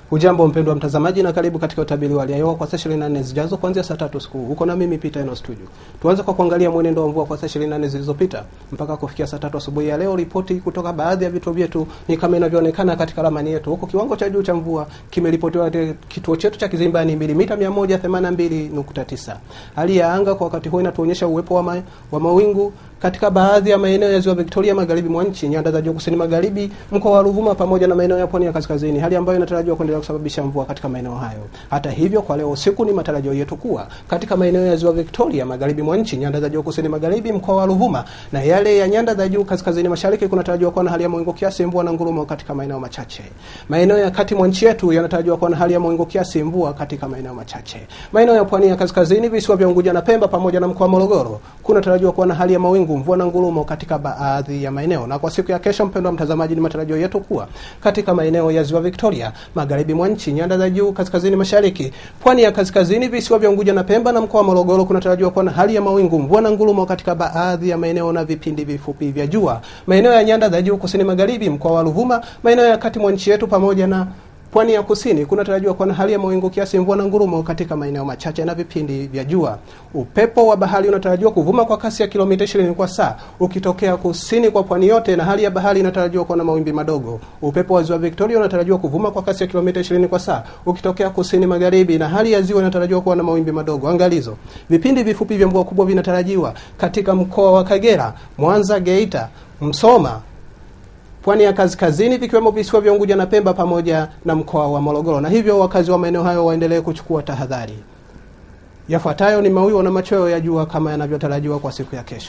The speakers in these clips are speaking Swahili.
Hujambo mpendwa mtazamaji, na karibu katika utabiri wa hali ya hewa kwa saa 24 zijazo kuanzia saa tatu usiku. Uko na mimi Peter Eno Studio. Tuanze kwa kuangalia mwenendo wa mvua kwa saa 24 zilizopita mpaka kufikia saa tatu asubuhi ya leo. Ripoti kutoka baadhi ya vituo vyetu ni kama inavyoonekana katika ramani yetu. Huko kiwango cha juu cha mvua kimeripotiwa katika kituo chetu cha Kizimbani milimita 182.9. Hali ya anga kwa wakati huu inatuonyesha uwepo wa, ma, wa mawingu katika baadhi ya maeneo ya ziwa Victoria magharibi mwa nchi, nyanda za juu kusini magharibi, mkoa wa Ruvuma pamoja na maeneo ya pwani ya kaskazini, hali ambayo inatarajiwa kuendelea kusababisha mvua katika maeneo hayo. Hata hivyo, kwa leo usiku ni matarajio yetu kuwa katika maeneo ya ziwa Victoria magharibi mwa nchi, nyanda za juu kusini magharibi, mkoa wa Ruvuma na yale ya nyanda za juu kaskazini mashariki, kunatarajiwa kuwa na hali ya mawingu kiasi, mvua na ngurumo katika maeneo machache. Maeneo ya kati mwa nchi yetu yanatarajiwa kuwa na hali ya mawingu kiasi, mvua katika maeneo machache. Maeneo ya pwani ya kaskazini, visiwa vya Unguja na Pemba pamoja na mkoa wa Morogoro kunatarajiwa kuwa na hali ya mawingu, mvua na ngurumo katika baadhi ya maeneo. Na kwa siku ya kesho, mpendwa mtazamaji, ni matarajio yetu kuwa katika maeneo ya ziwa Victoria magharibi mwa nchi, nyanda za juu kaskazini mashariki, pwani ya kaskazini, visiwa vya Unguja na Pemba na mkoa wa Morogoro kunatarajiwa kuwa na hali ya mawingu, mvua na ngurumo katika baadhi ya maeneo na vipindi vifupi vya jua. Maeneo ya nyanda za juu kusini magharibi, mkoa wa Ruvuma, maeneo ya kati mwa nchi yetu pamoja na pwani ya kusini kunatarajiwa kuwa na hali ya mawingu kiasi, mvua na ngurumo katika maeneo machache na vipindi vya jua. Upepo wa bahari unatarajiwa kuvuma kwa kasi ya kilomita 20 kwa saa ukitokea kusini kwa pwani yote, na hali ya bahari inatarajiwa kuwa na mawimbi madogo. Upepo wa ziwa Victoria unatarajiwa kuvuma kwa kasi ya kilomita 20 kwa saa ukitokea kusini magharibi, na hali ya ziwa inatarajiwa kuwa na mawimbi madogo. Angalizo, vipindi vifupi vya mvua kubwa vinatarajiwa katika mkoa wa Kagera, Mwanza, Geita, Msoma pwani ya kaskazini vikiwemo visiwa vya Unguja na Pemba pamoja na mkoa wa Morogoro, na hivyo wakazi wa maeneo hayo waendelee kuchukua tahadhari. Yafuatayo ni mawio na machweo ya jua kama yanavyotarajiwa kwa siku ya kesho.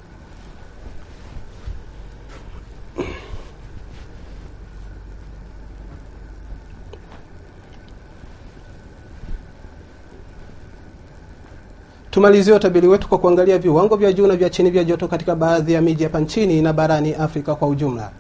Tumalizie utabiri wetu kwa kuangalia viwango vya juu na vya chini vya joto katika baadhi ya miji hapa nchini na barani Afrika kwa ujumla.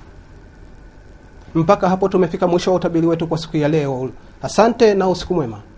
Mpaka hapo tumefika mwisho wa utabiri wetu kwa siku ya leo. Asante na usiku mwema.